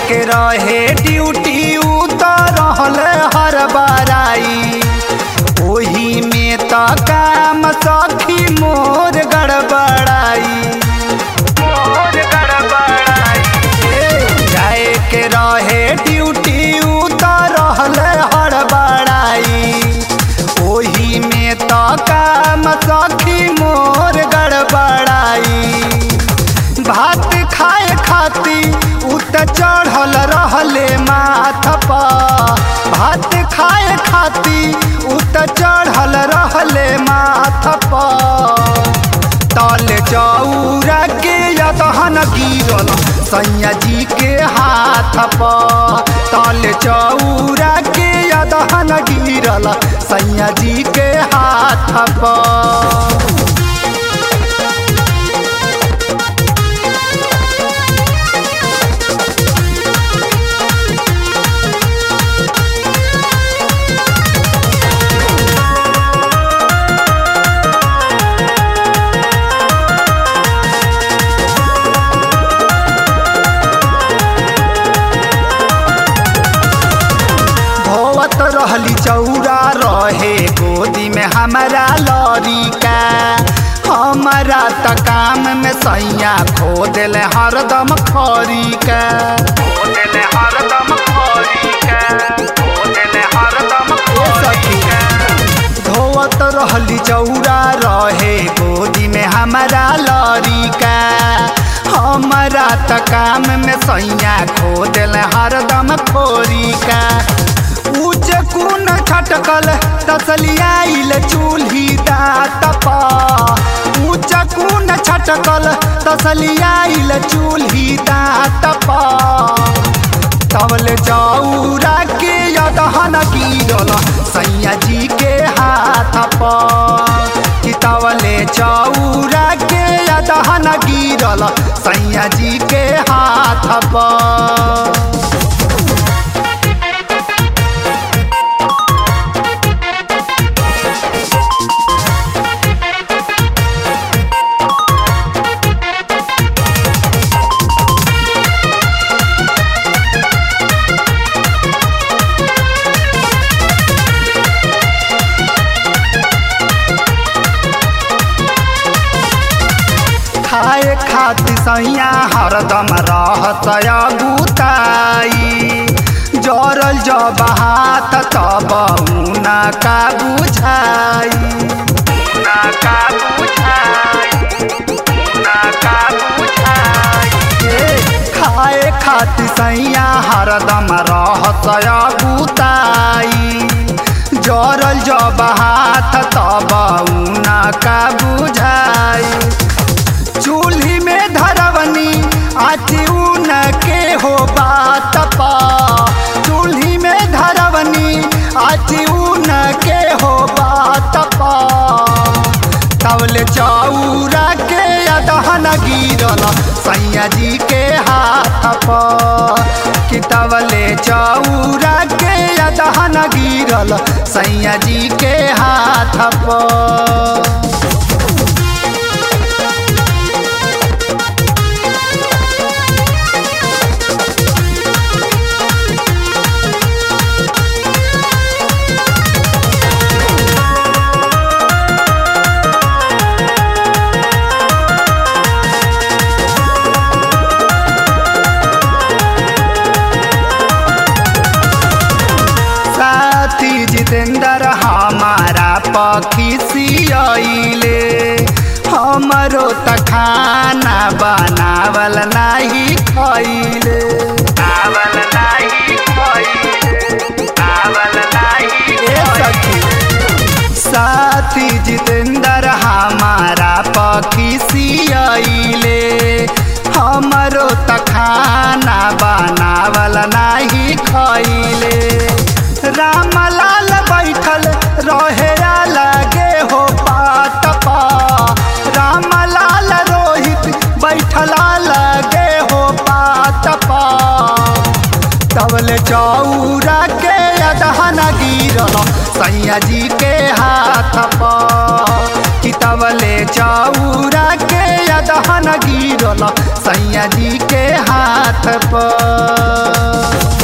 के रहे ड्यूटी उतर रहल हर बराई ओही में त काम सखी मोर गड़बड़ाई मोर गड़बड़ाई जाए के रहे ड्यूटी उतर रहल हर बड़ाई ओही में त काम सखी मोर गड़बड़ाई भात खाए खाती उत चढ़ल रहले माथ पर भात खाए खाती उत चढ़ल रहले माथ पर तल चौरा के यदहन गिरल सैया जी के हाथ पर तल चौरा के यदहन गिरल सैया जी के हाथ पर धोवत रहली चौरा रहे गोदी में हमारा लड़िका हमारा त काम में सैया खो दिल हरदम खरीका खो दिल हरदम खरीका खो दिल हरदम खरीका धोवत रहली चौरा रहे गोदी में हमारा लड़िका हमारा त काम में सैया खो दिल हरदम खोरिका ऊंच कुन छटकल तसलियाइल चूल्ही दात पा ऊंच कुन छटकल तसलियाइल चूल्ही दात पा तवल चौरा के यदहन गिरल सैया जी के हाथ पर कि तवले चौरा के यदहन गिरल सैया जी के हाथ पर खाए खातिर सैया हरदम रहत गुताई जरल जब हाथ तब उना का बुझाई उना का बुझाई उना का बुझाई खाए खातिर सैया हरदम रहत गुताई जरल जब हाथ तब उना का बुझाई चूल्ही में धरवनी आची उन के हो बात पा चूल्ही में धरवनी आची उन के हो बात पा तवल चौरा के अदहन गिरल सैया जी के हाथ पर कि तवले चौरा के अदहन गिरल सैया जी के हाथ पर साथी जितेंद्र हमारा पखी सियले हमरो त खाना बनावल नाही खैले आवल नाही खैले आवल नाही सखी साथी जितेंद्र हमारा पखी सियले हमरो त खाना बनावल नाही खैले रामलाल बैठल रहे लगे हो पात पा रामलाल रोहित बैठला लगे हो पात पा तबल चौरा के अदहन गिरल सैया जी के हाथ पर कि तब लिपवले चौरा के अदहन गिरल सैया जी के हाथ पर